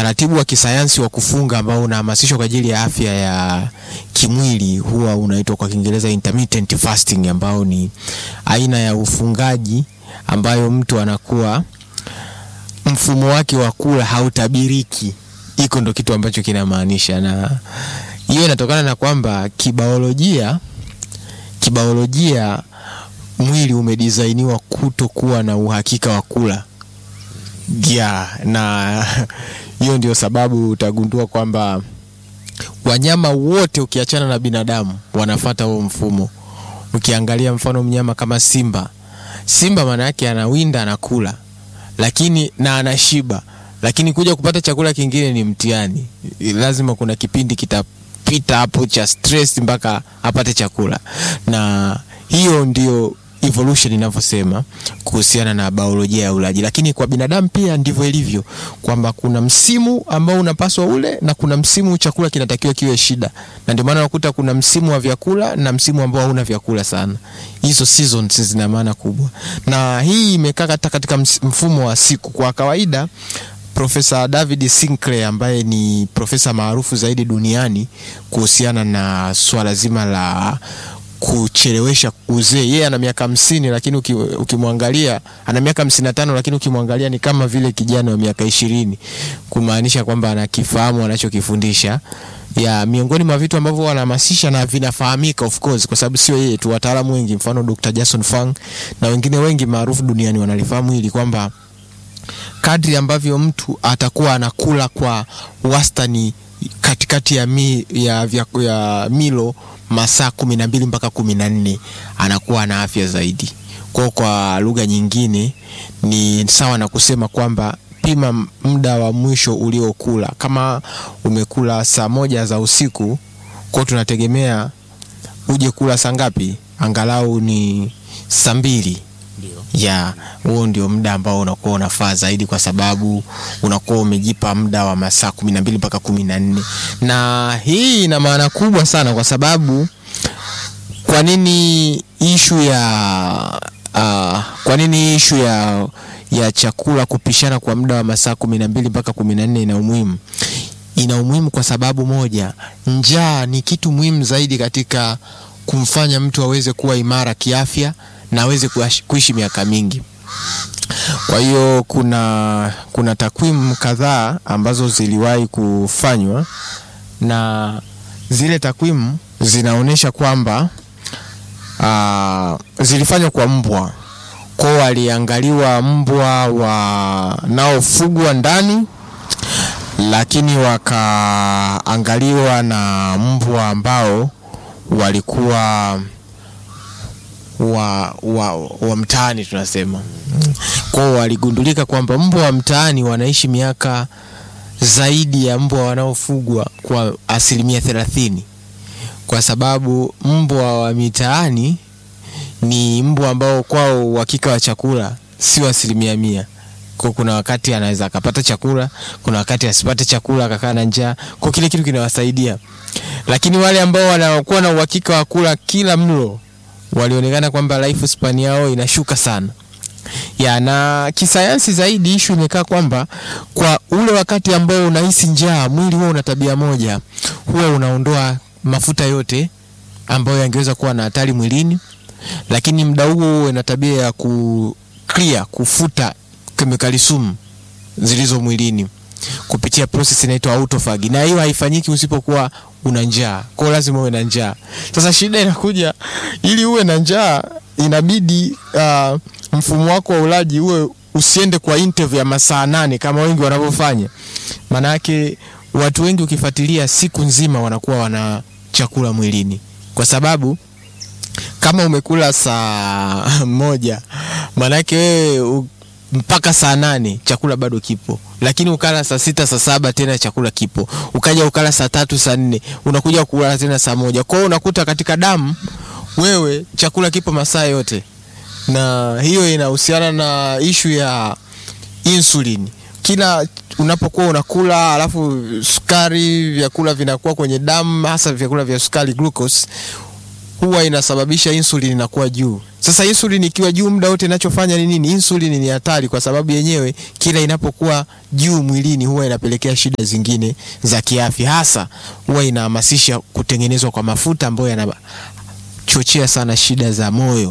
utaratibu wa kisayansi wa kufunga ambao unahamasishwa kwa ajili ya afya ya kimwili huwa unaitwa kwa Kiingereza intermittent fasting, ambao ni aina ya ufungaji ambayo mtu anakuwa mfumo wake wa kula hautabiriki. Iko ndo kitu ambacho kinamaanisha, na hiyo inatokana na kwamba kibaolojia, kibaolojia mwili umedisainiwa kutokuwa na uhakika wa kula yeah, na hiyo ndio sababu utagundua kwamba wanyama wote ukiachana na binadamu wanafata huo mfumo. Ukiangalia mfano mnyama kama simba, simba maana yake anawinda, anakula lakini na anashiba, lakini kuja kupata chakula kingine ni mtihani. Lazima kuna kipindi kitapita hapo cha stress mpaka apate chakula, na hiyo ndio evolution inavyosema kuhusiana na biolojia ya ulaji. Lakini kwa binadamu pia ndivyo ilivyo, kwamba kuna msimu ambao unapaswa ule na kuna msimu chakula kinatakiwa kiwe shida, na ndio maana unakuta kuna msimu wa vyakula na msimu ambao hauna vyakula sana. Hizo seasons zina maana kubwa, na hii imekaa hata katika mfumo wa siku. Kwa kawaida Profesa David Sinclair ambaye ni profesa maarufu zaidi duniani kuhusiana na swala zima la kuchelewesha uzee. Yeye ana miaka hamsini lakini ukimwangalia ana miaka hamsini na tano lakini ukimwangalia ni kama vile kijana wa miaka ishirini, kumaanisha kwamba anakifahamu anachokifundisha. Ya miongoni mwa vitu ambavyo wanahamasisha na vinafahamika of course, kwa sababu sio yeye tu, wataalamu wengi, mfano Dr. Jason Fung na wengine wengi maarufu duniani wanalifahamu hili kwamba kadri ambavyo mtu atakuwa anakula kwa wastani katikati ya, mi, ya, ya, ya milo masaa kumi na mbili mpaka kumi na nne anakuwa na afya zaidi. Kwa kwa lugha nyingine ni sawa na kusema kwamba pima muda wa mwisho uliokula. Kama umekula saa moja za usiku, kwa tunategemea uje kula saa ngapi? Angalau ni saa mbili ya huo ndio muda ambao unakuwa unafaa zaidi, kwa sababu unakuwa umejipa muda wa masaa kumi na mbili mpaka kumi na nne na hii ina maana kubwa sana, kwa sababu kwa nini ishu ya uh, kwa nini ishu ya ya chakula kupishana kwa muda wa masaa kumi na mbili mpaka kumi na nne ina umuhimu? Ina umuhimu kwa sababu moja, njaa ni kitu muhimu zaidi katika kumfanya mtu aweze kuwa imara kiafya na aweze kuishi miaka mingi. Kwa hiyo kuna kuna takwimu kadhaa ambazo ziliwahi kufanywa na zile takwimu zinaonyesha kwamba uh, zilifanywa kwa mbwa. Kwa waliangaliwa mbwa wanaofugwa ndani, lakini wakaangaliwa na mbwa ambao walikuwa wa, wa, wa mtaani tunasema. Kwao waligundulika kwamba mbwa wa mtaani wanaishi miaka zaidi ya mbwa wanaofugwa kwa asilimia thelathini, kwa sababu mbwa wa mitaani ni mbwa ambao kwao uhakika wa chakula sio asilimia mia. Kwa kuna wakati anaweza akapata chakula, kuna wakati asipate chakula akakaa na njaa, kwa kile kitu kinawasaidia. Lakini wale ambao wanakuwa na uhakika wa kula kila mlo walionekana kwamba life span yao inashuka sana ya na kisayansi zaidi, ishu imekaa kwamba kwa ule wakati ambao unahisi njaa, mwili huwa una tabia moja, huwa unaondoa mafuta yote ambayo yangeweza kuwa na hatari mwilini, lakini muda huo huo ina tabia ya ku clear, kufuta kemikali sumu zilizo mwilini kupitia process inaitwa autophagy, na hiyo haifanyiki usipokuwa una njaa. Kwa hiyo lazima uwe na njaa. Sasa shida inakuja, ili uwe na njaa inabidi uh, mfumo wako wa ulaji uwe usiende kwa interval ya masaa nane kama wengi wanavyofanya. Maana yake watu wengi ukifuatilia, siku nzima wanakuwa wana chakula mwilini, kwa sababu kama umekula saa moja, maana yake wewe mpaka saa nane chakula bado kipo, lakini ukala saa sita saa saba tena chakula kipo, ukaja ukala saa tatu saa nne unakuja kulala tena saa moja. Kwa hiyo unakuta katika damu wewe chakula kipo masaa yote, na hiyo inahusiana na ishu ya insulin. Kila unapokuwa unakula alafu sukari, vyakula vinakuwa kwenye damu, hasa vyakula vya sukari glucose huwa inasababisha insulin inakuwa juu. Sasa insulin ikiwa juu muda wote inachofanya ni nini? Insulin ni hatari kwa sababu yenyewe kila inapokuwa juu mwilini huwa inapelekea shida zingine za kiafya, hasa huwa inahamasisha kutengenezwa kwa mafuta ambayo yanachochea sana shida za moyo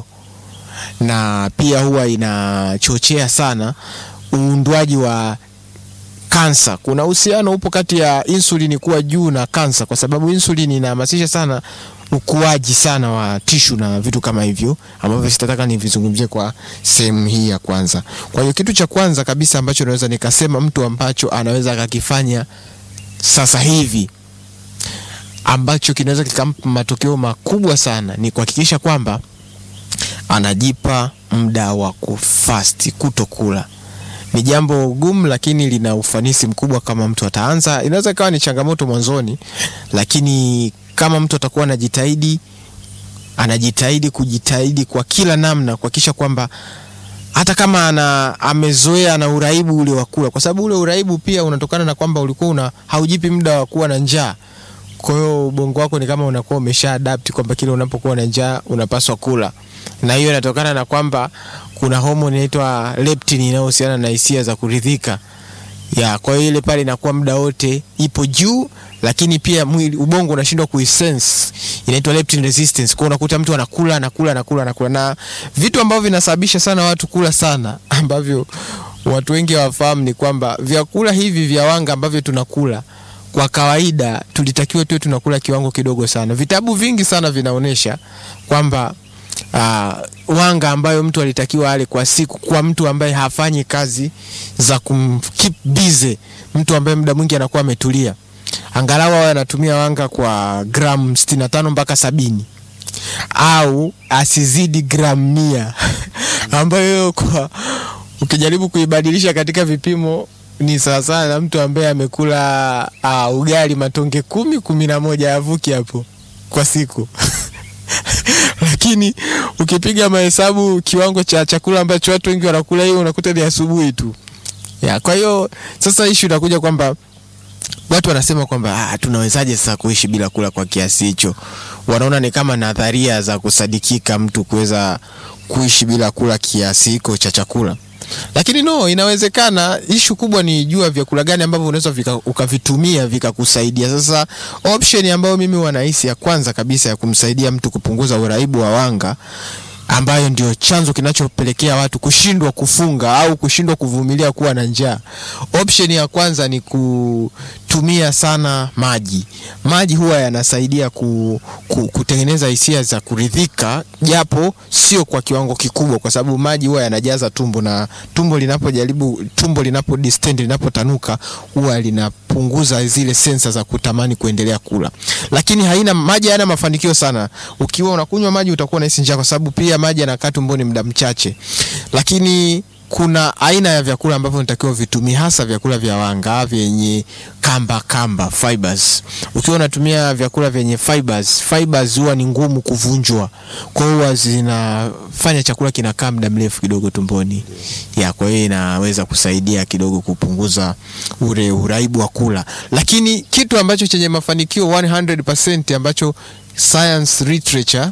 na pia huwa inachochea sana uundwaji wa kansa. Kuna uhusiano upo kati ya insulin kuwa juu na kansa, kwa sababu insulin inahamasisha sana ukuaji sana wa tishu na vitu kama hivyo ambavyo sitataka nivizungumzie kwa sehemu hii ya kwanza. Kwa hiyo kitu cha kwanza kabisa ambacho naweza nikasema mtu ambacho anaweza akakifanya sasa hivi ambacho kinaweza kikampa matokeo makubwa sana ni kuhakikisha kwamba anajipa muda wa kufasti, kutokula. Ni jambo gumu, lakini lina ufanisi mkubwa kama mtu ataanza. Inaweza ikawa ni changamoto mwanzoni, lakini kama mtu atakuwa anajitahidi, anajitahidi kujitahidi kwa kila namna kuhakikisha kwamba hata kama ana amezoea na uraibu ule wa kula, kwa sababu ule uraibu pia unatokana na kwamba ulikuwa una haujipi muda wa kuwa na njaa. Kwa hiyo ubongo wako ni kama unakuwa umesha adapt kwamba kile unapokuwa na njaa unapaswa kula, na hiyo inatokana na kwamba kuna homoni inaitwa leptin inayohusiana na hisia za kuridhika ya. Kwa hiyo ile pale inakuwa muda wote ipo juu, lakini pia mwili ubongo unashindwa kuisense, inaitwa leptin resistance. Kwa hiyo unakuta mtu anakula anakula anakula anakula, na vitu ambavyo vinasababisha sana watu kula sana, ambavyo watu wengi hawafahamu ni kwamba vyakula hivi vya wanga ambavyo tunakula kwa kawaida tulitakiwa tuwe tunakula kiwango kidogo sana. Vitabu vingi sana vinaonyesha kwamba uh, wanga ambayo mtu alitakiwa ale kwa siku, kwa mtu ambaye hafanyi kazi za kumkeep busy, mtu ambaye muda mwingi anakuwa ametulia, angalau awe anatumia wanga kwa gramu 65 mpaka sabini au asizidi gramu mia ambayo kwa ukijaribu kuibadilisha katika vipimo ni sawasawa na mtu ambaye amekula uh, ugali matonge kumi kumi na moja yavuki hapo kwa siku lakini ukipiga mahesabu kiwango cha chakula ambacho watu wengi wanakula hiyo unakuta ni asubuhi tu ya. Kwa hiyo sasa ishu inakuja kwamba watu wanasema kwamba ah, tunawezaje sasa kuishi bila kula kwa kiasi hicho? Wanaona ni kama nadharia za kusadikika mtu kuweza kuishi bila kula kiasi hiko cha chakula lakini no, inawezekana. Ishu kubwa ni jua vyakula gani ambavyo unaweza vika, ukavitumia vikakusaidia. Sasa option ambayo mimi wanahisi ya kwanza kabisa ya kumsaidia mtu kupunguza uraibu wa wanga ambayo ndio chanzo kinachopelekea watu kushindwa kufunga au kushindwa kuvumilia kuwa na njaa. Option ya kwanza ni kutumia sana maji. Maji huwa yanasaidia ku, ku, kutengeneza hisia za kuridhika, japo sio kwa kiwango kikubwa, kwa sababu maji huwa yanajaza tumbo, na tumbo linapojaribu tumbo linapo distend linapotanuka, huwa linapunguza zile sensa za kutamani kuendelea kula, lakini haina maji, hayana mafanikio sana. Ukiwa unakunywa maji utakuwa unahisi njaa, kwa sababu pia maji yanakaa tumboni muda mchache, lakini kuna aina ya vyakula ambavyo unatakiwa vitumie, hasa vyakula vya wanga vyenye kamba kamba fibers. Ukiwa unatumia vyakula vyenye fibers, fibers huwa ni ngumu kuvunjwa, kwa hiyo zinafanya chakula kinakaa muda mrefu kidogo tumboni ya, kwa hiyo inaweza kusaidia kidogo kupunguza ule uraibu wa kula, lakini kitu ambacho chenye mafanikio 100% ambacho science literature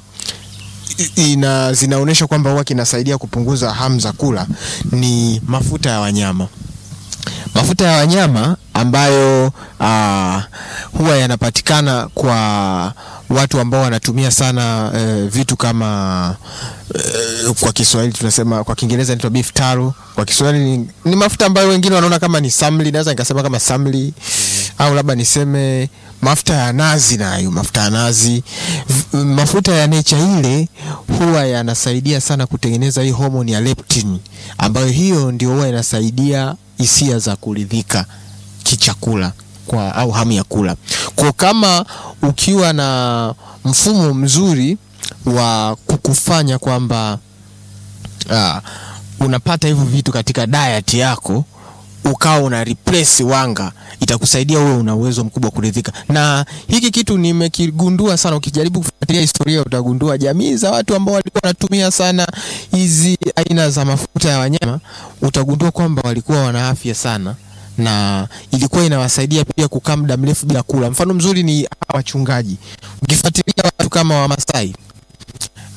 ina zinaonyesha kwamba huwa kinasaidia kupunguza hamu za kula ni mafuta ya wanyama. Mafuta ya wanyama ambayo uh, huwa yanapatikana kwa watu ambao wanatumia sana uh, vitu kama uh, kwa Kiswahili tunasema, kwa Kiingereza inaitwa beef tallow. Kwa Kiswahili ni, ni mafuta ambayo wengine wanaona kama ni samli, naweza nikasema kama samli au labda niseme mafuta ya nazi. Nayo mafuta ya nazi, mafuta ya nature ile huwa yanasaidia sana kutengeneza hii homoni ya leptin, ambayo hiyo ndio huwa inasaidia hisia za kuridhika kichakula kwa au hamu ya kula. Kwa kama ukiwa na mfumo mzuri wa kukufanya kwamba uh, unapata hivyo vitu katika diet yako ukawa una replace wanga, itakusaidia wewe una uwezo mkubwa kuridhika. Na hiki kitu nimekigundua sana, ukijaribu kufuatilia historia utagundua jamii za watu ambao walikuwa wanatumia sana hizi aina za mafuta ya wanyama, utagundua kwamba walikuwa wana afya sana na ilikuwa inawasaidia pia kukaa muda mrefu bila kula. Mfano mzuri ni wachungaji, ukifuatilia watu kama Wamasai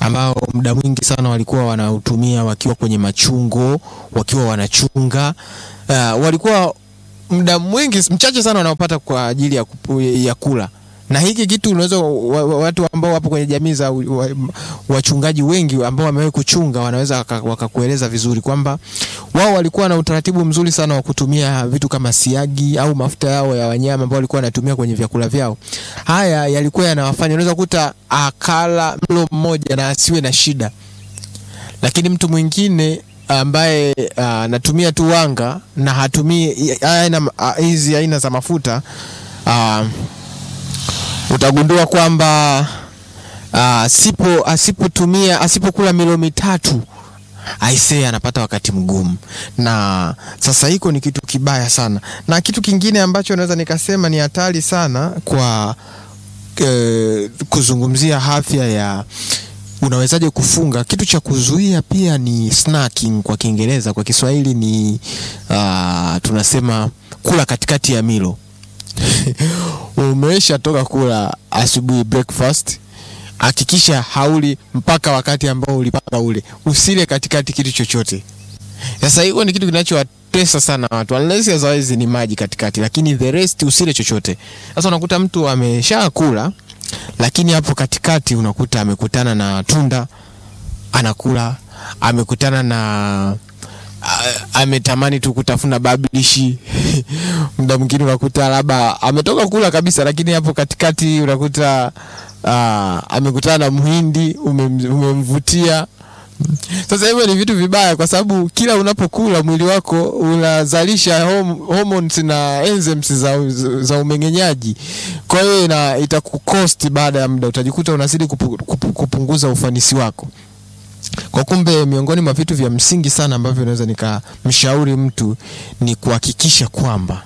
ambao muda mwingi sana walikuwa wanautumia wakiwa kwenye machungo, wakiwa wanachunga. Uh, walikuwa muda mwingi mchache sana wanaopata kwa ajili ya, kupu, ya kula na hiki kitu unaweza wa, wa, watu ambao wapo kwenye jamii za wa, wachungaji wengi ambao wamewahi kuchunga wanaweza wakakueleza waka vizuri kwamba wao walikuwa na utaratibu mzuri sana wa kutumia vitu kama siagi au mafuta yao ya wanyama ambao walikuwa wanatumia kwenye vyakula vyao. Haya yalikuwa yanawafanya, unaweza kukuta akala mlo mmoja na asiwe na shida, lakini mtu mwingine ambaye anatumia uh, tu wanga na hatumii aina hizi aina za mafuta uh, utagundua kwamba uh, sipo asipotumia asipokula milo mitatu aisee anapata wakati mgumu, na sasa hiko ni kitu kibaya sana. Na kitu kingine ambacho naweza nikasema ni hatari sana kwa eh, kuzungumzia afya ya unawezaje kufunga. Kitu cha kuzuia pia ni snacking kwa Kiingereza, kwa Kiswahili ni uh, tunasema kula katikati ya milo umesha toka kula asubuhi breakfast, hakikisha hauli mpaka wakati ambao ulipanga ule, usile katikati kitu chochote. Sasa hiyo ni kitu kinachowatesa sana watu, unless otherwise ni maji katikati, lakini the rest usile chochote. Sasa unakuta mtu amesha kula, lakini hapo katikati unakuta amekutana na tunda anakula, amekutana na ametamani tu kutafuna bablishi muda mwingine unakuta labda ametoka kula kabisa, lakini hapo katikati unakuta uh, amekutana na mhindi umemvutia. Sasa hivyo ni vitu vibaya, kwa sababu kila unapokula mwili wako unazalisha hom hormones na enzymes za, za umeng'enyaji. Kwa hiyo itakukosti baada ya muda, utajikuta unazidi kupu, kupu, kupunguza ufanisi wako kwa kumbe, miongoni mwa vitu vya msingi sana ambavyo naweza nikamshauri mtu ni kuhakikisha kwamba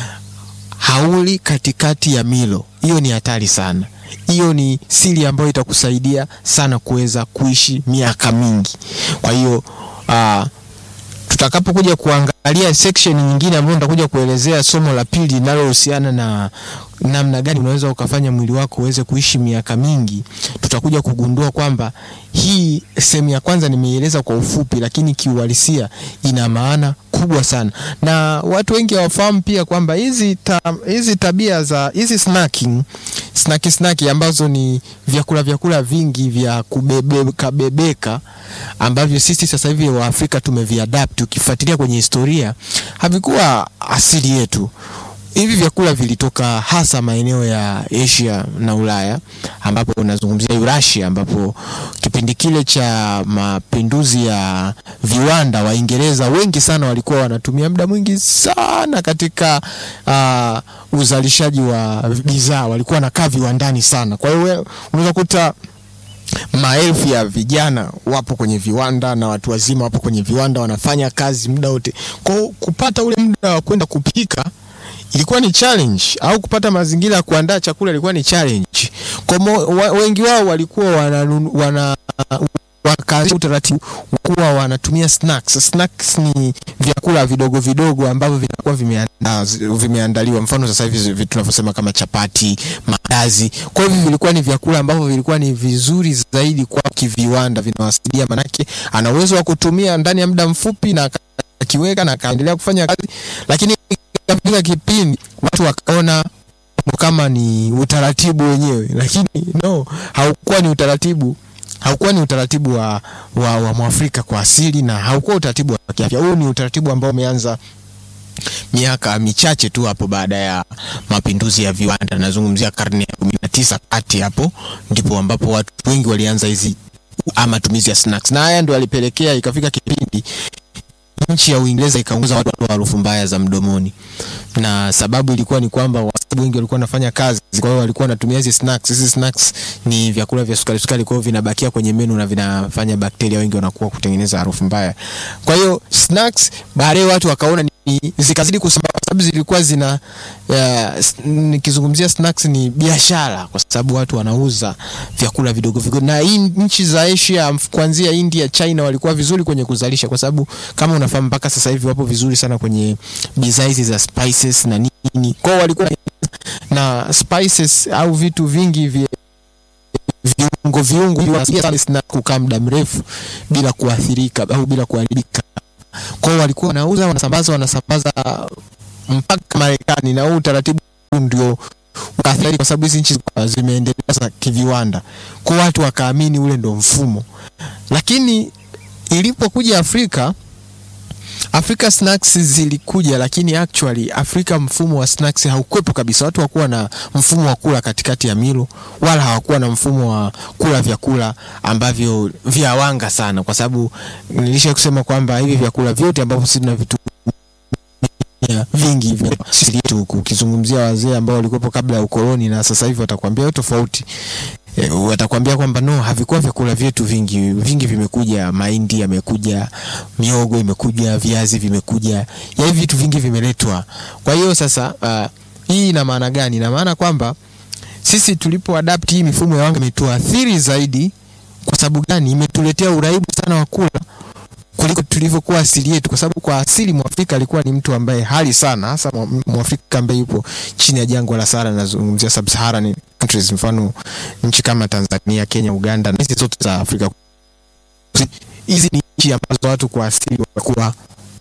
hauli katikati ya milo. Hiyo ni hatari sana. Hiyo ni siri ambayo itakusaidia sana kuweza kuishi miaka mingi. Kwa hiyo uh, tutakapokuja kuangalia section nyingine ambayo nitakuja kuelezea somo la pili linalohusiana na namna gani unaweza ukafanya mwili wako uweze kuishi miaka mingi, tutakuja kugundua kwamba hii sehemu ya kwanza nimeieleza kwa ufupi, lakini kiuhalisia ina maana kubwa sana, na watu wengi hawafahamu pia kwamba hizi ta, hizi tabia za hizi snacking snaki snaki ambazo ni vyakula vyakula vingi vya kubebeka bebeka ambavyo sisi sasa hivi wa Afrika tumeviadapt. Ukifuatilia kwenye historia, havikuwa asili yetu. Hivi vyakula vilitoka hasa maeneo ya Asia na Ulaya, ambapo unazungumzia Eurasia, ambapo kipindi kile cha mapinduzi ya viwanda, Waingereza wengi sana walikuwa wanatumia muda mwingi sana katika uh, uzalishaji wa bidhaa, walikuwa wanakaa viwandani sana. Kwa hiyo unaweza kuta maelfu ya vijana wapo kwenye viwanda na watu wazima wapo kwenye viwanda wanafanya kazi muda wote. Kwa kupata ule muda wa kwenda kupika ilikuwa ni challenge, au kupata mazingira ya kuandaa chakula ilikuwa ni challenge. Kwa wa, wengi wao walikuwa wana, wana wakaanzisha utaratibu kuwa wanatumia snacks. Snacks ni vyakula vidogo vidogo ambavyo vinakuwa vimeanda, vimeandaliwa. Mfano sasa hivi tunavyosema kama chapati, maandazi. Kwa hivyo vilikuwa ni vyakula ambavyo vilikuwa ni vizuri zaidi kwa kiviwanda, vinawasaidia, manake ana uwezo wa kutumia ndani ya muda mfupi na akiweka na akaendelea kufanya kazi, lakini katika kipindi watu wakaona kama ni utaratibu wenyewe, lakini no, haukuwa ni utaratibu haukuwa ni utaratibu wa, wa, wa Mwafrika kwa asili na haukuwa utaratibu wa kiafya. Huu ni utaratibu ambao umeanza miaka michache tu hapo baada ya mapinduzi ya viwanda. Nazungumzia karne ya kumi na tisa kati hapo ndipo ambapo watu wengi walianza hizi matumizi ya snacks, na haya ndio alipelekea ikafika kipindi nchi ya Uingereza ikaunguza watu wa harufu mbaya za mdomoni, na sababu ilikuwa ni kwamba watu wengi walikuwa wanafanya kazi, kwa hiyo walikuwa wanatumia hizi snacks. Hizi snacks ni vyakula vya sukari sukari, kwa hiyo vinabakia kwenye menu na vinafanya bakteria wengi wanakuwa kutengeneza harufu mbaya. Kwa hiyo snacks baadaye watu wakaona ni zikazidi kusambaa kwa sababu zilikuwa zina uh, nikizungumzia snacks ni biashara, kwa sababu watu wanauza vyakula vidogo vidogo, na hii nchi za Asia kuanzia India, China walikuwa vizuri kwenye kuzalisha, kwa sababu kama unafahamu mpaka sasa hivi wapo vizuri sana kwenye bidhaa hizi za spices na nini, kwao walikuwa na spices au vitu vingi vya viungo viungo hivi wanasaidia sana snack kukaa muda mrefu bila kuathirika au bila kuharibika. Kwa hiyo walikuwa wanauza, wanasambaza, wanasambaza mpaka Marekani, na huu utaratibu ndio ukaathiri, kwa sababu hizi nchi zimeendelea sasa kiviwanda, kwa watu wakaamini ule ndo mfumo, lakini ilipokuja Afrika Afrika snacks zilikuja, lakini actually Afrika mfumo wa snacks haukwepo kabisa. Watu hawakuwa na mfumo wa kula katikati ya milo, wala hawakuwa na mfumo wa kula vyakula ambavyo vya wanga sana, kwa sababu nilisha kusema kwamba hivi vyakula vyote ambavyo sisi tunavitumia vingi vya sisi yetu huku, ukizungumzia wazee ambao walikuwepo kabla ya ukoloni na sasa hivi watakwambia tofauti. E, watakwambia kwamba no, havikuwa vyakula vyetu vingi. Vingi vimekuja, mahindi yamekuja, miogo imekuja, viazi vimekuja, ya hivi vitu vingi vimeletwa. Kwa hiyo sasa, uh, hii ina maana gani? Ina maana kwamba sisi tulipo adapt hii mifumo ya wanga imetuathiri zaidi. Kwa sababu gani? Imetuletea uraibu sana wa kula kuliko tulivyokuwa asili yetu, kwa sababu kwa asili Mwafrika alikuwa ni mtu ambaye hali sana, hasa Mwafrika ambaye yupo chini ya jangwa la Sahara, nazungumzia sub-Saharan countries, mfano nchi kama Tanzania, Kenya, Uganda na hizi zote za Afrika. Hizi ni nchi ambazo watu kwa asili walikuwa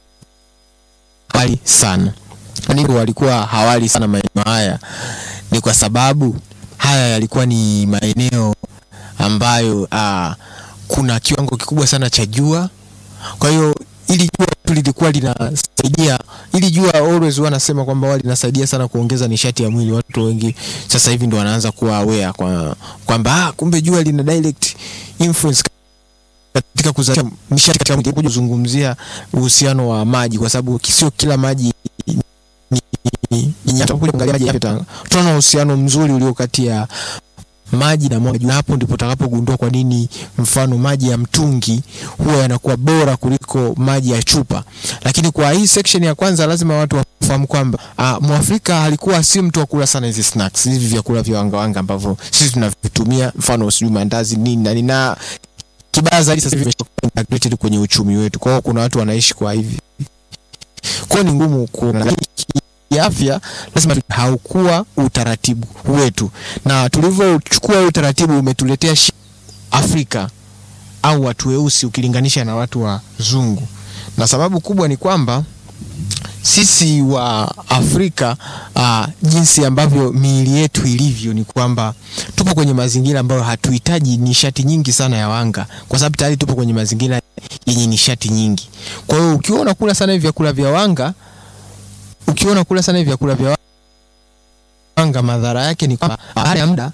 hali sana, ndio walikuwa hawali sana maeneo haya. Ni kwa sababu haya yalikuwa ni maeneo ambayo aa, kuna kiwango kikubwa sana cha jua kwa hiyo ili jua tu lilikuwa linasaidia, ili jua always huwa nasema kwamba wao linasaidia sana kuongeza nishati ya mwili. Watu wengi sasa hivi ndo wanaanza kuwa aware kwa kwamba ah, kumbe jua lina direct influence katika kuzalisha nishati katika mwili. Kuja kuzungumzia uhusiano wa maji, kwa sababu sio kila maji ni ni kuangalia maji yapi, tunaona uhusiano mzuri ulio kati ya maji na mwanga. Hapo ndipo utakapogundua kwa nini mfano maji ya mtungi huwa yanakuwa bora kuliko maji ya chupa. Lakini kwa hii section ya kwanza lazima watu wafahamu kwamba uh, Mwafrika alikuwa si mtu wa kula sana hizi snacks, hivi vyakula vya wanga wanga ambavyo sisi tunavitumia, mfano sijui mandazi nini na nini, na kibaya zaidi sasa hivi integrated kwenye uchumi wetu. Kwa hiyo kuna watu wanaishi kwa hivi, kwa ni ngumu kuna afya lazima haukuwa utaratibu wetu, na tulivyochukua utaratibu umetuletea Afrika au watu weusi ukilinganisha na watu wazungu, na sababu kubwa ni kwamba sisi wa Afrika uh, jinsi ambavyo miili yetu ilivyo ni kwamba tupo kwenye mazingira ambayo hatuhitaji nishati nyingi sana ya wanga, kwa sababu tayari tupo kwenye mazingira yenye nishati nyingi. Kwa hiyo ukiwa unakula sana hivi vyakula vya wanga ukiwa unakula sana hivi vyakula vya wanga, madhara yake ni kwamba baada ya muda,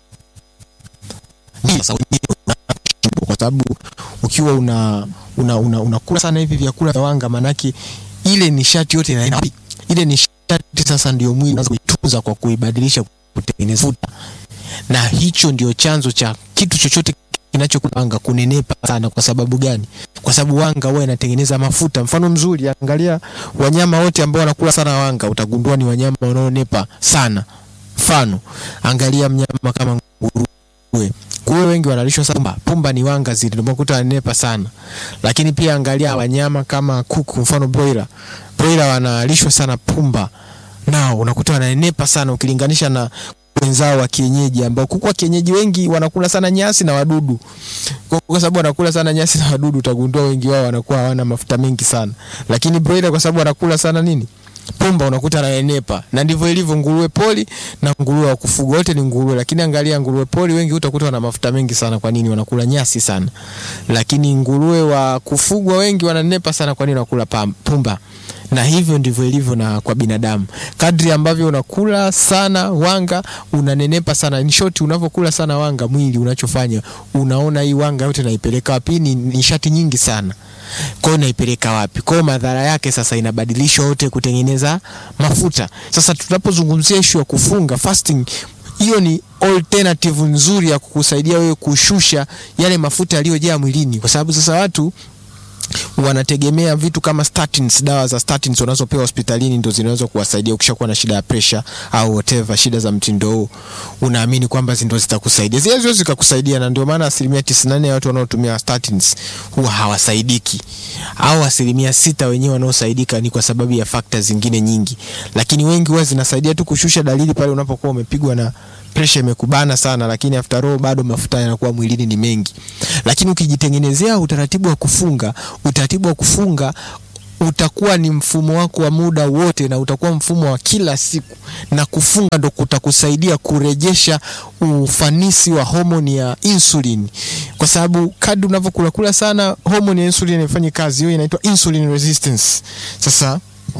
kwa sababu ukiwa una unakula una, una sana hivi vyakula vya wanga, manake ile nishati yote inaenda ile nishati sasa ndio mwili unaanza kuitunza kwa kuibadilisha kutengeneza futa, na hicho ndio chanzo cha kitu chochote kinachokula wanga kunenepa sana. Kwa sababu gani? Kwa sababu wanga huwa inatengeneza mafuta. Mfano mzuri, angalia wanyama wote ambao wanakula sana wanga, utagundua ni wanyama wanaonepa sana. Mfano, angalia mnyama kama nguruwe. Nguruwe wengi wanalishwa sana pumba. Pumba ni wanga zile, ndio makuta wananepa sana. Lakini pia angalia wanyama kama kuku, mfano broiler. Broiler wanalishwa sana pumba, nao unakuta wananepa sana ukilinganisha na wenzao wa kienyeji ambao kuku wa kienyeji wengi wanakula sana nyasi na wadudu. Kwa sababu wanakula sana nyasi na wadudu, utagundua wengi wao wanakuwa hawana mafuta mengi sana. Lakini broiler kwa sababu wanakula sana nini? Pumba, unakuta ananenepa. Na ndivyo ilivyo nguruwe poli na nguruwe wa kufugwa, wote ni nguruwe. Lakini angalia nguruwe poli wengi utakuta wana mafuta mengi sana. Kwa nini? Wanakula nyasi sana. Lakini nguruwe wa kufugwa wengi wananenepa sana. Kwa nini? Wanakula pumba na hivyo ndivyo ilivyo na kwa binadamu. Kadri ambavyo unakula sana wanga unanenepa sana. In short, unavyokula sana wanga, mwili unachofanya unaona hii wanga yote naipeleka wapi? Ni nishati nyingi sana, kwa hiyo naipeleka wapi? Kwa hiyo madhara yake sasa inabadilishwa yote kutengeneza mafuta. Sasa tunapozungumzia issue ya kufunga fasting, hiyo ni alternative nzuri ya kukusaidia wewe kushusha yale mafuta yaliyojaa mwilini, kwa sababu sasa watu wanategemea vitu kama statins, dawa za statins wanazopewa hospitalini ndo zinaweza kuwasaidia ukishakuwa na shida ya pressure au whatever shida za mtindo huu, unaamini kwamba ndo zitakusaidia. Zile ziwezi zikakusaidia, na ndio maana asilimia 94 ya watu wanaotumia statins huwa hawasaidiki, au asilimia sita wenyewe wanaosaidika ni kwa sababu ya factors zingine nyingi, lakini wengi huwa zinasaidia tu kushusha dalili pale unapokuwa umepigwa na presha imekubana sana, lakini after all bado mafuta yanakuwa mwilini ni mengi. Lakini ukijitengenezea utaratibu wa kufunga, utaratibu wa kufunga utakuwa ni mfumo wako wa muda wote, na utakuwa mfumo wa kila siku, na kufunga ndo kutakusaidia kurejesha ufanisi wa homoni ya insulin, kwa sababu kadri unavyokula kula sana, homoni ya insulin haifanyi kazi. Hiyo inaitwa insulin resistance. Sasa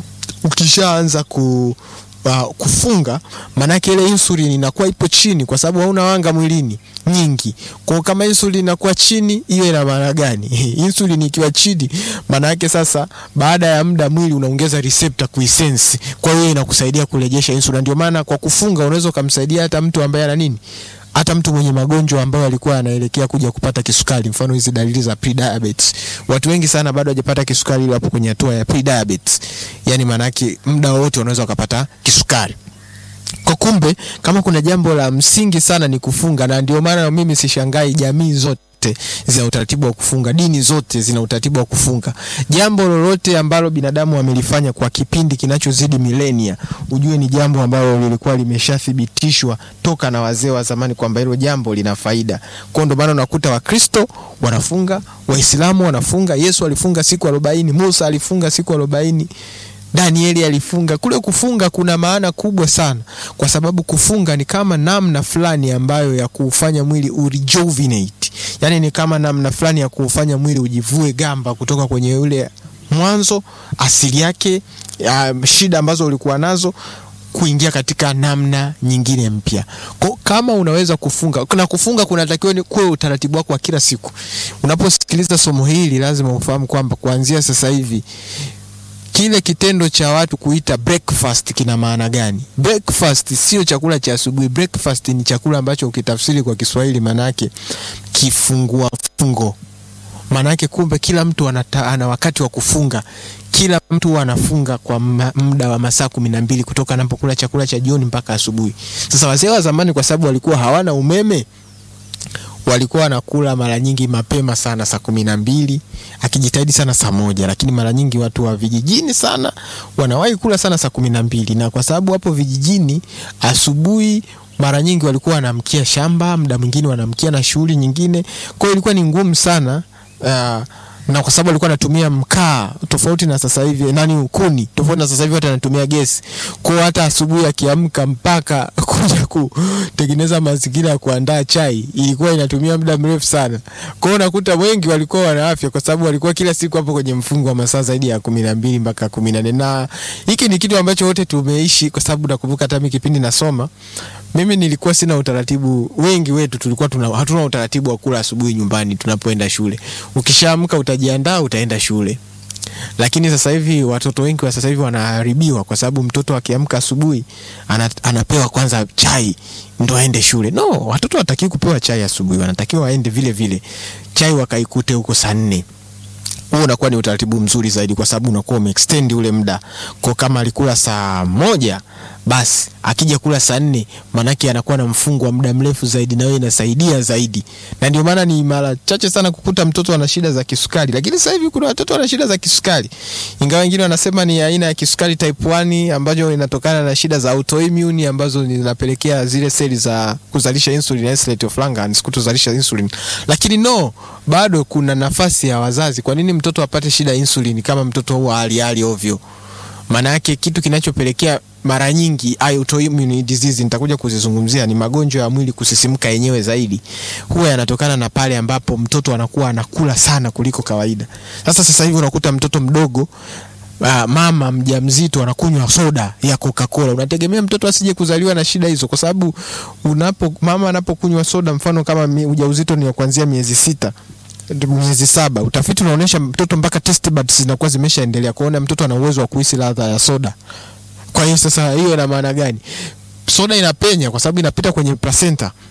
ukishaanza ku uh, kufunga maanake ile insulin inakuwa ipo chini, kwa sababu hauna wanga mwilini nyingi. Kwa kama insulin inakuwa chini, hiyo ina maana gani? insulin ikiwa chini, maana yake sasa, baada ya muda mwili unaongeza receptor kuisense, kwa hiyo inakusaidia kurejesha insulin. Ndio maana kwa kufunga unaweza ukamsaidia hata mtu ambaye ana nini hata mtu mwenye magonjwa ambayo alikuwa anaelekea kuja kupata kisukari, mfano hizi dalili za pre-diabetes. Watu wengi sana bado hajapata kisukari, ile wapo kwenye hatua ya pre-diabetes, yani maana yake muda wote unaweza ukapata kisukari. Kwa kumbe, kama kuna jambo la msingi sana ni kufunga, na ndio maana mimi sishangai jamii zote zina utaratibu wa kufunga, dini zote zina utaratibu wa kufunga. Jambo lolote ambalo binadamu amelifanya kwa kipindi kinachozidi milenia, ujue ni jambo ambalo lilikuwa limeshathibitishwa toka na wazee wa zamani kwamba hilo jambo lina faida. Kwa ndio maana unakuta Wakristo wanafunga, Waislamu wanafunga, Yesu alifunga siku arobaini, Musa alifunga siku arobaini. Danieli alifunga. Kule kufunga kuna maana kubwa sana, kwa sababu kufunga ni kama namna fulani ambayo ya kuufanya mwili urejuvenate, yani ni kama namna fulani ya kuufanya mwili ujivue gamba kutoka kwenye ule mwanzo asili yake, uh, shida ambazo ulikuwa nazo kuingia katika namna nyingine mpya. Kwa kama unaweza kufunga na kufunga kunatakiwa ni kuwe utaratibu wako wa kila siku. Unaposikiliza somo hili, lazima ufahamu kwamba kuanzia sasa hivi kile kitendo cha watu kuita breakfast kina maana gani? Breakfast sio chakula cha asubuhi. Breakfast ni chakula ambacho ukitafsiri kwa Kiswahili maanake kifungua fungo. Maanake kumbe kila mtu anata, ana wakati wa kufunga. Kila mtu anafunga kwa muda wa masaa kumi na mbili kutoka anapokula chakula cha jioni mpaka asubuhi. Sasa wazee wa zamani, kwa sababu walikuwa hawana umeme walikuwa wanakula mara nyingi mapema sana saa kumi na mbili akijitahidi sana saa moja, lakini mara nyingi watu wa vijijini sana wanawahi kula sana saa kumi na mbili na kwa sababu hapo vijijini asubuhi mara nyingi walikuwa wanamkia shamba, muda mwingine wanamkia na shughuli nyingine, kwa hiyo ilikuwa ni ngumu sana uh, na kwa sababu alikuwa anatumia mkaa tofauti na sasa hivi, nani kuni tofauti na sasa hivi, watu anatumia gesi. Kwa hata asubuhi akiamka mpaka kuja kutengeneza mazingira ya kuandaa chai ilikuwa inatumia muda mrefu sana. Kwa hiyo unakuta wengi walikuwa wana afya kwa sababu walikuwa kila siku hapo kwenye mfungo wa masaa zaidi ya kumi na mbili mpaka kumi na nne na hiki ni kitu ambacho wote tumeishi, kwa sababu nakumbuka hata mimi kipindi nasoma mimi nilikuwa sina utaratibu. Wengi wetu tulikuwa tuna, hatuna utaratibu wa kula asubuhi nyumbani tunapoenda shule. Ukishaamka utajiandaa, utaenda shule. Lakini sasa hivi watoto wengi wa sasa hivi wanaharibiwa kwa sababu mtoto akiamka asubuhi ana, anapewa kwanza chai ndo aende shule. No, watoto watakiwa kupewa chai asubuhi, wanatakiwa waende vile vile chai wakaikute huko saa nne. Huo unakuwa ni utaratibu mzuri zaidi, kwa sababu unakuwa umeextend ule muda. Kwa kama alikula saa moja, basi akija kula saa nne, maanake anakuwa na mfungo wa muda mrefu zaidi, na wewe inasaidia zaidi. Na ndio maana ni mara chache sana kukuta mtoto ana shida za kisukari, lakini sasa hivi kuna watoto wana shida za kisukari, ingawa wengine wanasema ni aina ya kisukari type 1 ambayo inatokana na shida za autoimmune ambazo zinapelekea zile seli za kuzalisha insulin, isolate of Langerhans, kutozalisha insulin. Lakini no, bado kuna nafasi ya wazazi. Kwa nini mtoto apate shida ya insulin kama mtoto huwa hali hali ovyo? Maana yake kitu kinachopelekea mara nyingi autoimmune disease nitakuja kuzizungumzia, ni magonjwa ya mwili kusisimka yenyewe zaidi, huwa yanatokana na pale ambapo mtoto anakuwa anakula sana kuliko kawaida. Sasa sasa hivi unakuta mtoto mdogo Uh, mama mjamzito anakunywa soda ya Coca-Cola. Unategemea mtoto asije kuzaliwa na shida hizo? Kwa sababu unapo mama anapokunywa soda, mfano kama ujauzito ni kuanzia miezi sita miezi saba, utafiti unaonyesha mtoto mpaka taste buds zinakuwa zimeshaendelea kuona mtoto ana uwezo wa kuhisi ladha ya soda. Kwa hiyo sasa, hiyo ina maana gani? Soda inapenya kwa sababu inapita kwenye placenta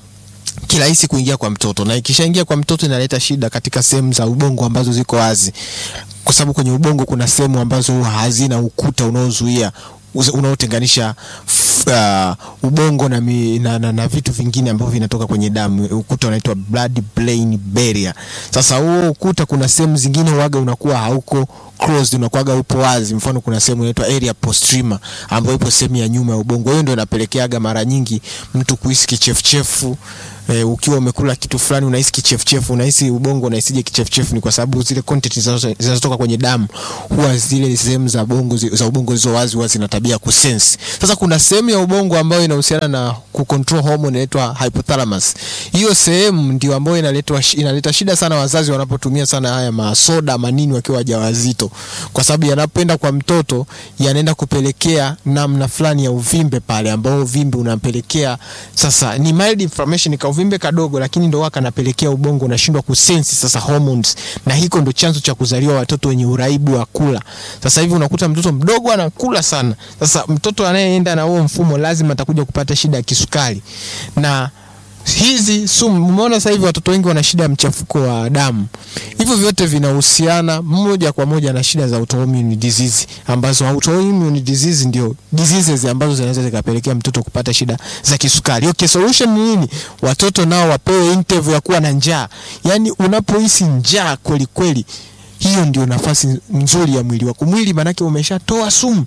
kirahisi kuingia kwa mtoto, na ikishaingia kwa mtoto inaleta shida katika sehemu za ubongo ambazo ziko wazi, kwa sababu kwenye ubongo kuna sehemu ambazo hazina ukuta unaozuia unaotenganisha uh, ubongo na, mi, na, na, na vitu vingine ambavyo vinatoka kwenye damu. Ukuta unaitwa blood brain barrier. Sasa huo ukuta, kuna sehemu zingine waga unakuwa hauko closed, unakuwaga upo wazi. Mfano, kuna sehemu inaitwa area postrema ambayo ipo sehemu ya nyuma ya ubongo. Hiyo ndio inapelekeaga mara nyingi mtu kuhisi kichefuchefu. E, ukiwa umekula kitu fulani unahisi kichefuchefu, unahisi ubongo unahisije kichefuchefu, ni kwa sababu zile content zinazotoka kwenye damu huwa zile sehemu za bongo za ubongo zilizo wazi huwa zina tabia kusense. Sasa kuna sehemu ya ubongo ambayo inahusiana na kucontrol hormone inaitwa hypothalamus. Hiyo sehemu ndio ambayo inaletwa inaleta shida sana wazazi wanapotumia sana haya masoda manini wakiwa wajawazito, kwa sababu yanapenda kwa mtoto yanaenda kupelekea namna fulani ya uvimbe pale, ambao uvimbe unampelekea sasa ni mild inflammation ka uvimbe kadogo, lakini ndo waka napelekea ubongo unashindwa kusensi sasa hormones, na hiko ndo chanzo cha kuzaliwa watoto wenye uraibu wa kula. Sasa hivi unakuta mtoto mdogo anakula sana. Sasa mtoto anayeenda na huo mfumo lazima atakuja kupata shida ya kisukari na hizi sumu. Umeona sasa hivi watoto wengi wana shida ya mchafuko wa damu. Hivyo vyote vinahusiana moja kwa moja na shida za autoimmune disease, ambazo autoimmune disease ndio diseases ambazo zinaweza zikapelekea mtoto kupata shida za kisukari. Okay, solution ni nini? Watoto nao wapewe interval ya kuwa na njaa. Yaani unapohisi njaa kweli kweli, hiyo ndio nafasi nzuri ya mwili wako. Mwili manake umeshatoa sumu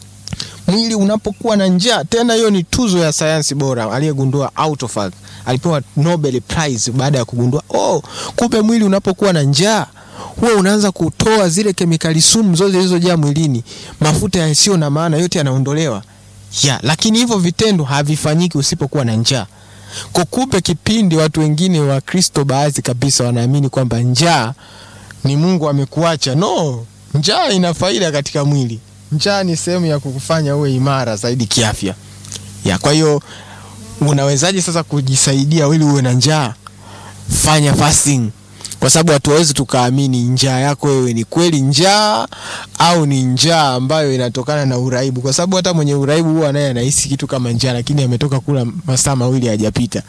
mwili unapokuwa na njaa. Tena hiyo ni tuzo ya sayansi bora aliyegundua Autophagy alipewa Nobel Prize baada ya kugundua oh, kumbe mwili unapokuwa na njaa huwa unaanza kutoa zile kemikali sumu zote zilizojaa mwilini, mafuta yasiyo na maana yote yanaondolewa ya, lakini hivyo vitendo havifanyiki usipokuwa na njaa. Kwa kumbe kipindi watu wengine wa Kristo baadhi kabisa wanaamini kwamba njaa ni Mungu amekuacha. No, njaa ina faida katika mwili. Njaa ni sehemu ya kukufanya uwe imara zaidi kiafya. Ya, kwa hiyo unawezaje sasa kujisaidia ili uwe na njaa? Fanya fasting, kwa sababu hatuwezi tukaamini njaa yako wewe ni kweli njaa au ni njaa ambayo inatokana na uraibu, kwa sababu hata mwenye uraibu huwa naye anahisi kitu kama njaa, lakini ametoka kula masaa mawili hajapita.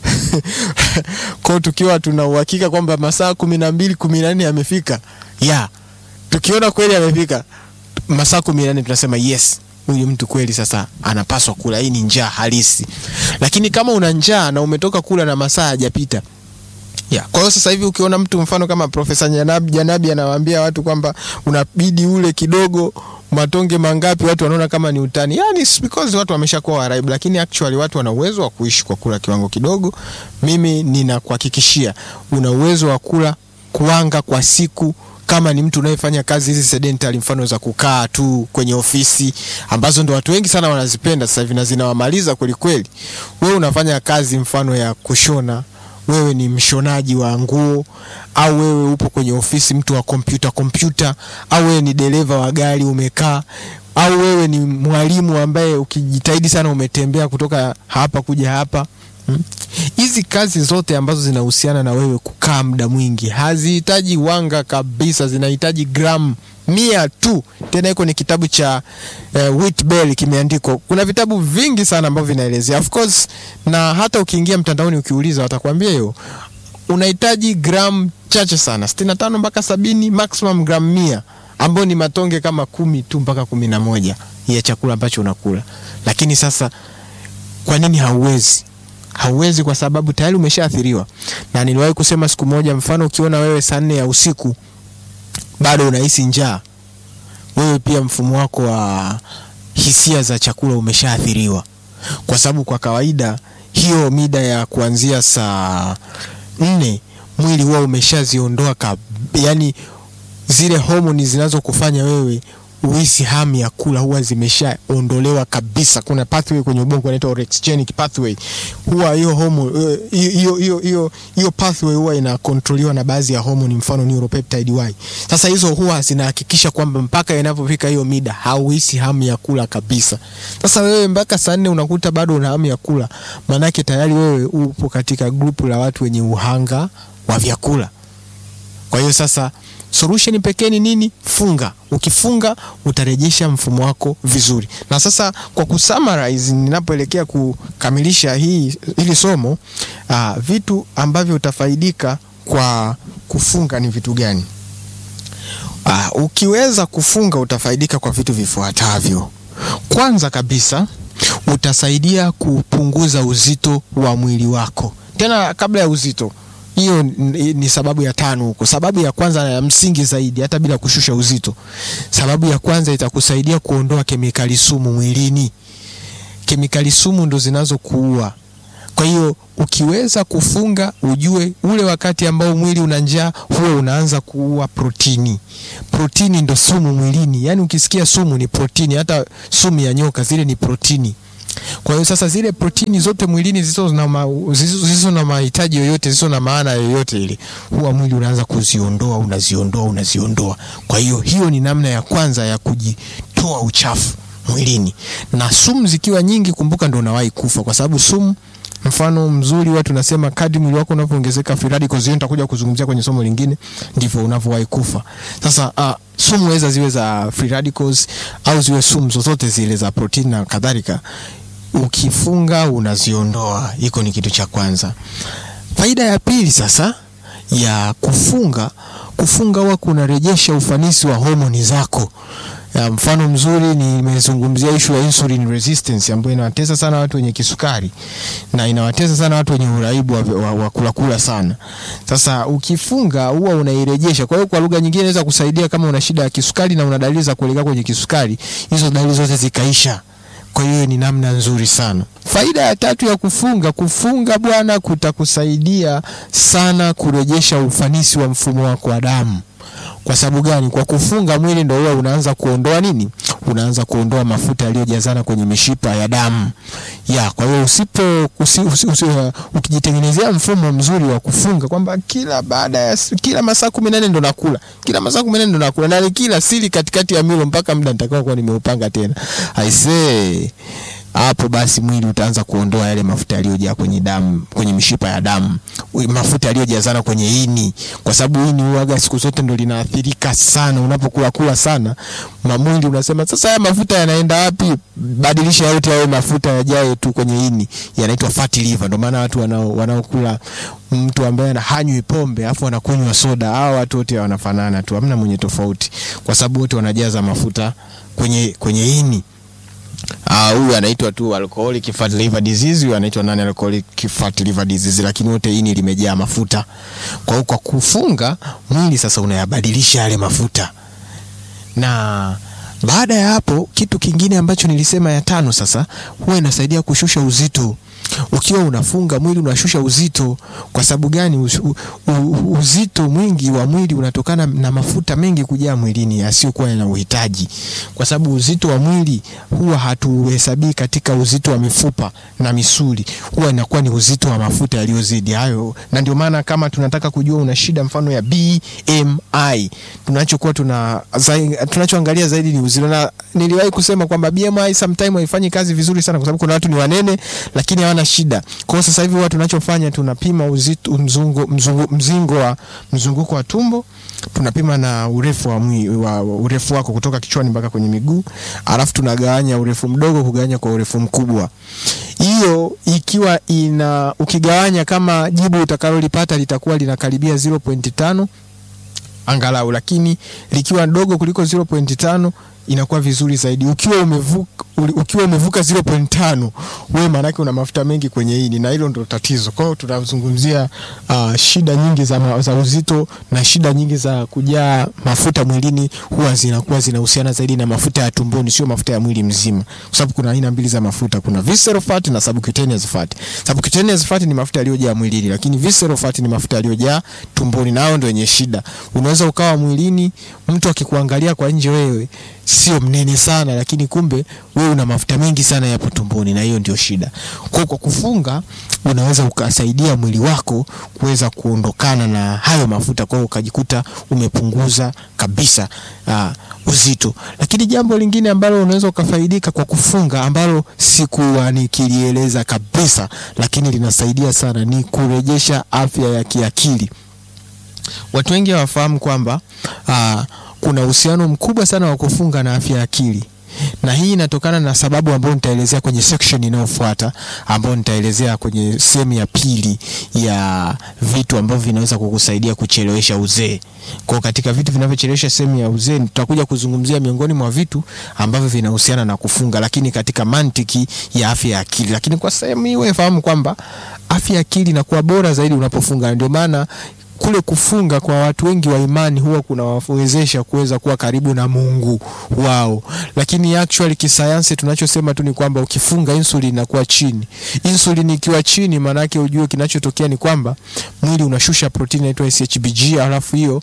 Kwa tukiwa tuna uhakika kwamba masaa kumi na mbili kumi na nne yamefika, ya tukiona kweli amefika masaa kumi na nne tunasema yes, huyu mtu kweli sasa anapaswa kula. Hii ni njaa halisi. Lakini kama una njaa na umetoka kula na masaa hajapita ya. Kwa hiyo sasa hivi ukiona mtu mfano kama Profesa Janabi, Janabi anawaambia watu kwamba unabidi ule kidogo matonge mangapi, watu wanaona kama ni utani. Yani because watu wameshakuwa waraibu, lakini actually watu wana uwezo wa kuishi kwa kula kiwango kidogo. Mimi ninakuhakikishia una uwezo wa kula kuanga kwa siku kama ni mtu unayefanya kazi hizi sedentary, mfano za kukaa tu kwenye ofisi ambazo ndo watu wengi sana wanazipenda sasa hivi na zinawamaliza kweli kweli. Wewe unafanya kazi mfano ya kushona, wewe ni mshonaji wa nguo, au wewe upo kwenye ofisi mtu wa kompyuta kompyuta, au wewe ni dereva wa gari umekaa, au wewe ni mwalimu ambaye ukijitahidi sana umetembea kutoka hapa kuja hapa hizi hmm? Kazi zote ambazo zinahusiana na wewe kukaa muda mwingi hazihitaji wanga kabisa, zinahitaji gramu mia tu. Tena iko ni kitabu cha uh, Whitbell kimeandikwa. Kuna vitabu vingi sana ambavyo vinaelezea of course, na hata ukiingia mtandaoni ukiuliza watakwambia hiyo unahitaji gramu chache sana, sitini na tano mpaka sabini, maximum gramu mia ambayo ni matonge kama kumi tu mpaka kumi na moja ya chakula ambacho unakula. Lakini sasa kwa nini hauwezi? Hauwezi kwa sababu tayari umeshaathiriwa. Na niliwahi kusema siku moja, mfano ukiona wewe saa nne ya usiku bado unahisi njaa, wewe pia mfumo wako wa hisia za chakula umeshaathiriwa, kwa sababu kwa kawaida hiyo mida ya kuanzia saa nne mwili huwa umeshaziondoa, yani zile homoni zinazokufanya wewe uhisi hamu ya kula huwa zimeshaondolewa kabisa. Kuna pathway kwenye ubongo inaitwa orexigenic pathway, huwa hiyo homo hiyo hiyo hiyo hiyo pathway huwa inakontroliwa na baadhi ya homoni, mfano neuropeptide Y. Sasa hizo huwa zinahakikisha kwamba mpaka inapofika hiyo mida hauhisi hamu ya kula kabisa. Sasa wewe mpaka saa nne unakuta bado una hamu ya kula, maanake tayari wewe upo katika grupu la watu wenye uhanga wa vyakula. Kwa hiyo sasa solution pekee ni nini? Funga. Ukifunga utarejesha mfumo wako vizuri. Na sasa kwa kusummarize, ninapoelekea kukamilisha hii hili somo aa, vitu ambavyo utafaidika kwa kufunga ni vitu gani? Aa, ukiweza kufunga utafaidika kwa vitu vifuatavyo. Kwanza kabisa utasaidia kupunguza uzito wa mwili wako. Tena kabla ya uzito hiyo ni sababu ya tano huko. Sababu ya kwanza na ya msingi zaidi, hata bila kushusha uzito, sababu ya kwanza itakusaidia kuondoa kemikali sumu mwilini. Kemikali sumu ndo zinazokuua. Kwa hiyo ukiweza kufunga, ujue ule wakati ambao mwili una njaa, huo unaanza kuua protini. Protini ndo sumu mwilini, yaani ukisikia sumu ni protini. Hata sumu ya nyoka zile ni protini. Kwa hiyo sasa zile protini zote mwilini zisizo na ma, zisizo na mahitaji yoyote zisizo na maana yoyote ile, huwa mwili unaanza kuziondoa, unaziondoa, unaziondoa. Kwa hiyo hiyo ni namna ya kwanza ya kujitoa uchafu mwilini. Na sumu zikiwa nyingi, kumbuka ndo unawahi kufa, kwa sababu sumu mfano mzuri watu nasema kadri mwili wako unavyoongezeka free radicals, hiyo nitakuja kuzungumzia kwenye somo lingine, ndivyo unavyowahi kufa. Sasa uh, sumu weza ziwe za free radicals au ziwe sumu zozote zile za protein na kadhalika, ukifunga unaziondoa. Hiko ni kitu cha kwanza. Faida ya pili sasa ya kufunga, kufunga huwa kunarejesha ufanisi wa homoni zako. Ya mfano mzuri nimezungumzia ishu ya insulin resistance ambayo inawatesa sana watu wenye kisukari na inawatesa sana watu wenye uraibu wa, wa, wa kula kula sana. Sasa ukifunga huwa unairejesha. Kwa hiyo kwa lugha nyingine inaweza kusaidia kama una shida ya kisukari na una dalili za kuelekea kwenye kisukari, hizo dalili zote zikaisha. Kwa hiyo ni namna nzuri sana. Faida ya tatu ya kufunga, kufunga bwana, kutakusaidia sana kurejesha ufanisi wa mfumo wako wa damu. Kwa sababu gani? Kwa kufunga mwili ndio huwa unaanza kuondoa nini? Unaanza kuondoa mafuta yaliyojazana kwenye mishipa ya damu. Ya, kwa hiyo usipo usi, usi, usi, uh, ukijitengenezea mfumo mzuri wa kufunga kwamba kila baada ya kila masaa 18 ndo nakula. Kila masaa 18 ndo nakula na kila sili katikati ya milo mpaka muda nitakao kuwa nimeupanga tena. I say hapo basi mwili utaanza kuondoa yale mafuta yaliyojaa kwenye damu, kwenye mishipa ya damu, mafuta yaliyojazana kwenye ini, kwa sababu ini huaga siku zote ndo linaathirika sana unapokula kula sana. Mwili unasema sasa, haya mafuta yanaenda wapi? Badilisha yote yawe mafuta yajae tu kwenye ini, yanaitwa fatty liver. Ndio maana watu wanao wanaokula mtu ambaye hanywi pombe afu anakunywa soda, hao watu wote wanafanana tu, hamna mwenye tofauti, kwa sababu wote wanajaza mafuta kwenye kwenye ini. Huyu uh, anaitwa tu alcoholic fatty liver disease, huyu anaitwa non alcoholic fatty liver disease, lakini wote ini limejaa mafuta. Kwa hiyo kwa kufunga mwili sasa unayabadilisha yale mafuta, na baada ya hapo, kitu kingine ambacho nilisema ya tano sasa, huwa inasaidia kushusha uzito. Ukiwa unafunga mwili unashusha uzito. Kwa sababu gani? Uz, u, u, uzito mwingi wa mwili unatokana na mafuta mengi kujaa mwilini yasiyokuwa na uhitaji, kwa sababu uzito wa mwili huwa hatuhesabii katika uzito wa mifupa na misuli, huwa inakuwa ni uzito wa mafuta yaliyozidi hayo. Na ndio maana kama tunataka kujua una shida mfano ya BMI, tunachokuwa tuna tunachoangalia zaidi ni uzito, na niliwahi kusema kwamba BMI sometimes haifanyi kazi vizuri sana, kwa sababu kuna watu ni wanene lakini hawana shida. Kwa sasa hivi huwa tunachofanya tunapima uzito mzungu, mzungu, mzingo wa mzunguko wa tumbo, tunapima na urefu wa, mwi, wa urefu wako kutoka kichwani mpaka kwenye miguu, alafu tunagawanya urefu mdogo kugawanya kwa urefu mkubwa. Hiyo ikiwa ina ukigawanya, kama jibu utakalolipata litakuwa linakaribia 0.5 angalau, lakini likiwa dogo kuliko 0.5 inakuwa vizuri zaidi. Ukiwa umevuka ukiwa umevuka 0.5 wewe maana yake una mafuta mengi kwenye ini, na hilo ndo tatizo. Kwa hiyo tunazungumzia uh, shida nyingi za, za uzito na shida nyingi za kujaa mafuta mwilini huwa zinakuwa zinahusiana zaidi na mafuta ya tumboni, sio mafuta ya mwili mzima, kwa sababu kuna aina mbili za mafuta, kuna visceral fat na subcutaneous fat. Subcutaneous fat ni mafuta yaliyojaa mwilini, lakini visceral fat ni mafuta yaliyojaa tumboni, na hao ndio wenye shida. Unaweza ukawa mwilini, mtu akikuangalia kwa nje wewe sio mnene sana, lakini kumbe wewe una mafuta mengi sana yapo tumboni, na hiyo ndio shida. Kwa kwa kufunga unaweza ukasaidia mwili wako kuweza kuondokana na hayo mafuta, kwa hiyo ukajikuta umepunguza kabisa uh, uzito. Lakini jambo lingine ambalo unaweza ukafaidika kwa kufunga ambalo sikuwa nikilieleza kabisa, lakini linasaidia sana ni kurejesha afya ya kiakili. watu wengi hawafahamu kwamba uh, kuna uhusiano mkubwa sana wa kufunga na afya ya akili na hii inatokana na sababu ambayo nitaelezea kwenye section inayofuata ambayo nitaelezea kwenye sehemu ya pili ya vitu ambavyo vinaweza kukusaidia kuchelewesha uzee. Kwa katika vitu vinavyochelewesha sehemu ya uzee tutakuja kuzungumzia miongoni mwa vitu ambavyo vinahusiana na kufunga, lakini katika mantiki ya afya ya akili. Lakini kwa sehemu hii wewe fahamu kwamba afya ya akili inakuwa bora zaidi unapofunga, ndio maana kule kufunga kwa watu wengi wa imani huwa kunawawezesha kuweza kuwa karibu na Mungu wao, lakini actually kisayansi tunachosema tu ni kwamba ukifunga insulin inakuwa chini. Insulin ikiwa chini, maana yake ujue kinachotokea ni kwamba mwili unashusha protini inaitwa SHBG, alafu hiyo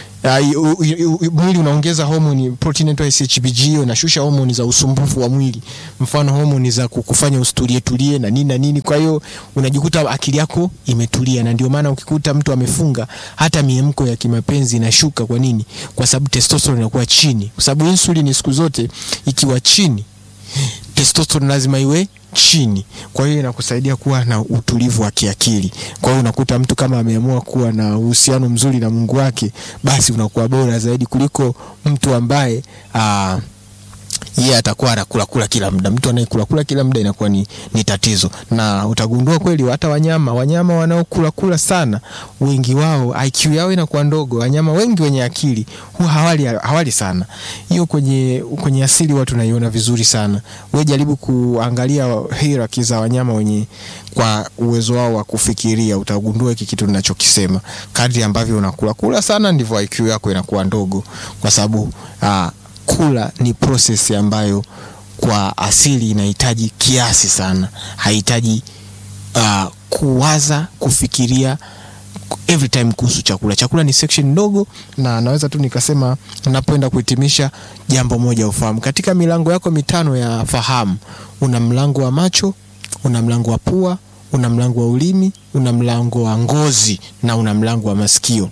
Uh, mwili unaongeza homoni protein inaitwa SHBG, hiyo inashusha homoni za usumbufu wa mwili, mfano homoni za kukufanya usitulie tulie na nini na nini. Kwa hiyo unajikuta akili yako imetulia, na ndio maana ukikuta mtu amefunga, hata miemko ya kimapenzi inashuka. Kwa nini? Kwa sababu testosterone inakuwa chini, kwa sababu insulin siku zote ikiwa chini, testosterone lazima iwe chini. Kwa hiyo inakusaidia kuwa na utulivu wa kiakili. Kwa hiyo unakuta mtu kama ameamua kuwa na uhusiano mzuri na Mungu wake, basi unakuwa bora zaidi kuliko mtu ambaye aa, yeye yeah, atakuwa anakula kula kila muda. Mtu anayekula kula kila muda inakuwa ni, ni tatizo, na utagundua kweli hata wanyama wanyama wanaokula kula sana, wengi wao IQ yao inakuwa ndogo. Wanyama wengi wenye akili huwa hawali, hawali sana. Hiyo kwenye, kwenye asili watu naiona vizuri sana. We jaribu kuangalia hierarchy za wanyama wenye kwa uwezo wao wa kufikiria, utagundua hiki kitu ninachokisema. Kadri ambavyo unakula kula sana, ndivyo IQ yako inakuwa ndogo, kwa sababu uh, kula ni process ambayo kwa asili inahitaji kiasi sana, hahitaji uh, kuwaza kufikiria every time kuhusu chakula. Chakula ni section ndogo, na naweza tu nikasema, napoenda kuhitimisha, jambo moja ufahamu, katika milango yako mitano ya fahamu, una mlango wa macho, una mlango wa pua, una mlango wa ulimi, una mlango wa ngozi na una mlango wa masikio.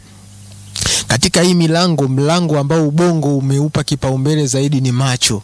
Katika hii milango, mlango ambao ubongo umeupa kipaumbele zaidi ni macho,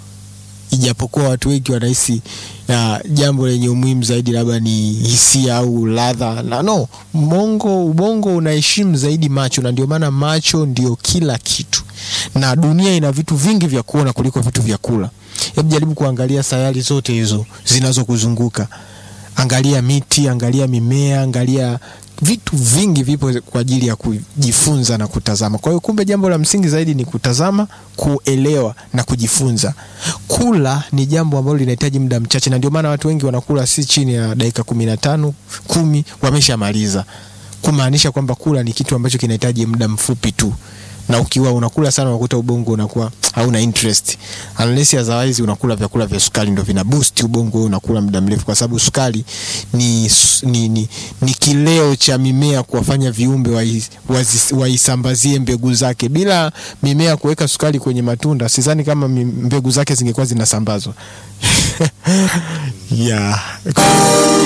ijapokuwa watu wengi wanahisi uh, jambo lenye umuhimu zaidi labda ni hisia au ladha na no, mongo ubongo unaheshimu zaidi macho, na ndio maana macho ndio kila kitu, na dunia ina vitu vingi vya kuona kuliko vitu vya kula. Hebu jaribu kuangalia sayari zote hizo zinazokuzunguka, angalia miti, angalia mimea, angalia vitu vingi vipo kwa ajili ya kujifunza na kutazama. Kwa hiyo kumbe, jambo la msingi zaidi ni kutazama, kuelewa na kujifunza. Kula ni jambo ambalo linahitaji muda mchache, na ndio maana watu wengi wanakula si chini ya dakika kumi na tano kumi, wameshamaliza, kumaanisha kwamba kula ni kitu ambacho kinahitaji muda mfupi tu na ukiwa unakula sana unakuta ubongo unakuwa hauna interest, unless otherwise unakula vyakula vya sukari ndio vina boost ubongo, unakula muda mrefu, kwa sababu sukari ni, ni, ni, ni kileo cha mimea kuwafanya viumbe waisambazie mbegu zake. Bila mimea kuweka sukari kwenye matunda, sidhani kama mbegu zake zingekuwa zinasambazwa yeah.